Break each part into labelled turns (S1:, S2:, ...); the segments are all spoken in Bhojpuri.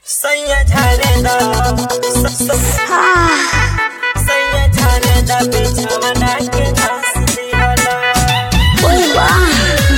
S1: सैया झारेला सैया झारेला बिछवना के घास दिहला
S2: ओए वाह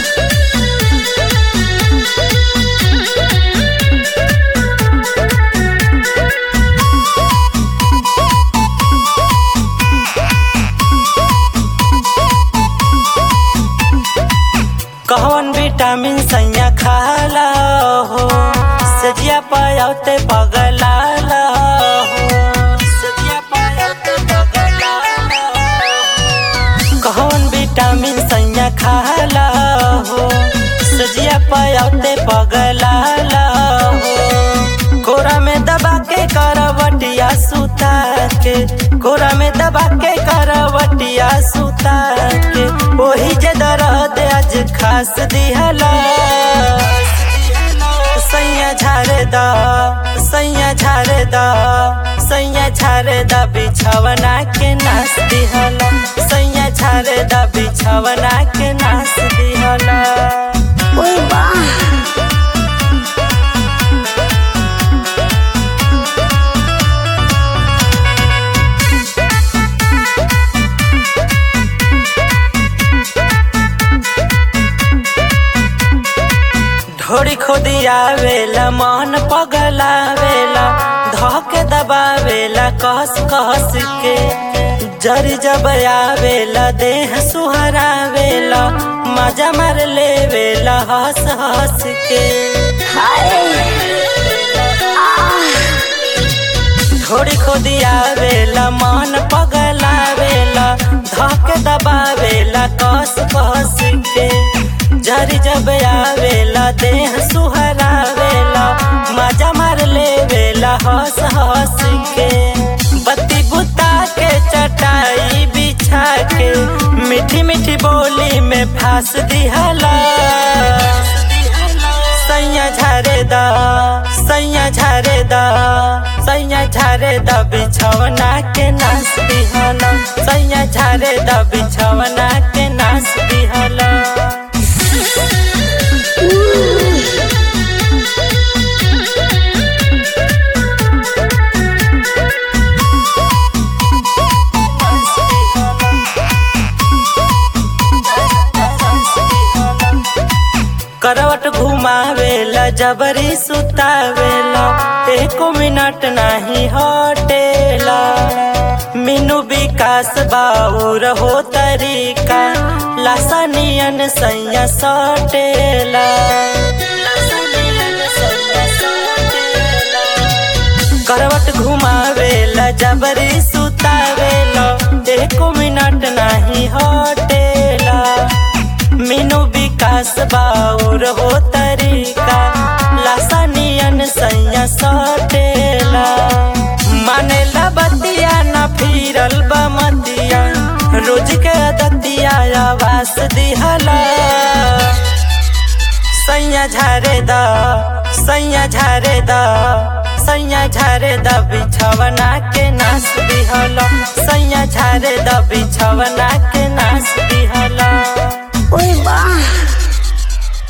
S1: कौन विटामिन सैया खाला हो सजिया पायौते पगलाला हो सजिया पायौते पगलाला हो कौन विटामिन सैया खाला हो सजिया पायौते पगलाला हो कोरा में दबा के करवटिया सुता के कोरा में दबा के करवटिया सुता के ओही जे दर्द आज खास दिहला सैया झारे दा सैया झारे दा सैया झारे दा बिछवना के नास दिहला सैया झारे दा बिछवना के नास दिहला
S2: ओए वाह
S1: ढोड़ी खोदिया वेला मन पगलावेला धोके दबावेला कस कस के जरी जब आवेला देह सुहरावेला मजा मार लेवेला हंस हंस के
S2: हाय
S1: ढोड़ी खोदिया वेला मन पगलावेला धोके दबावेला कस कस के जरी जब आवेला देह सुहरावेला मजा मार लेवेला हंस हंस के बत्ती बुता के चटाई बिछा के मीठी मीठी बोली में फांस दिहला सैया झारे दा सैया झारे दा सैया झारे दा बिछवना के नास दिहला सैया झारे दा बिछवना के नास दिहला करवट घुमावेला जबरी सुतावेला एको मिनट नाही हटेला मीनू विकास बाउर हो तरीका लासानियन सैया सटेला करवट घुमावेला जबरी सुतावेला एको मिनट नाही हटेला मीनू विकास बाउर हो तरीका लासानियन सैया सटेला मानेला बतिया न फिरल बमतिया रोज के दतिया आवास दिहला सैया झारे दा सैया झारे दा सैया झारे दा बिछवना के नास दिहला सैया झारे दा बिछवना के नास दिहला
S2: ओए वाह